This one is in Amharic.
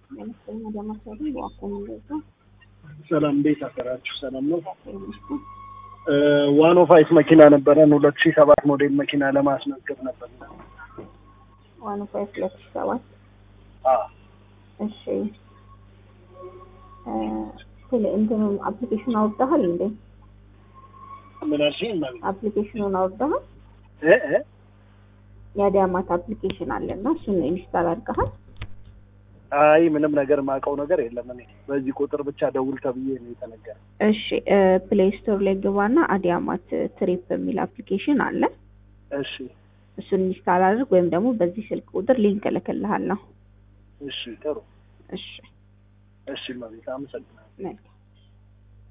ለምሳሌ ለማሰሩ ዋኮን እንደዛ ሰላም እንዴት አደራችሁ? ሰላም ነው። ይመስል ዋን ኦፍ አይት መኪና ነበረን ሁለት ሺህ ሰባት ሞዴል መኪና ለማስመዝገብ ነበር። ዋን ፋይቭ ሁለት ሺህ ሰባት አዎ እሺ ስለ እንትኑን አፕሊኬሽን አውርደሃል እንዴ? ምን አልሽኝ? ማለት አፕሊኬሽኑን አውርደሃል? እ እ የአዲያማት አፕሊኬሽን አለ እና እሱን ኢንስታል አድርገሃል? አይ ምንም ነገር የማውቀው ነገር የለም። እኔ በዚህ ቁጥር ብቻ ደውል ተብዬ ነው የተነገረ። እሺ ፕሌይ ስቶር ላይ ግባና አዲያማት ትሪፕ የሚል አፕሊኬሽን አለ። እሺ እሱን ኢንስታል አድርግ ወይም ደግሞ በዚህ ስልክ ቁጥር ሊንክ እልክልሃለሁ። እሺ ጥሩ እሺ እሺ፣ መቤት አመሰግናለሁ። መልካም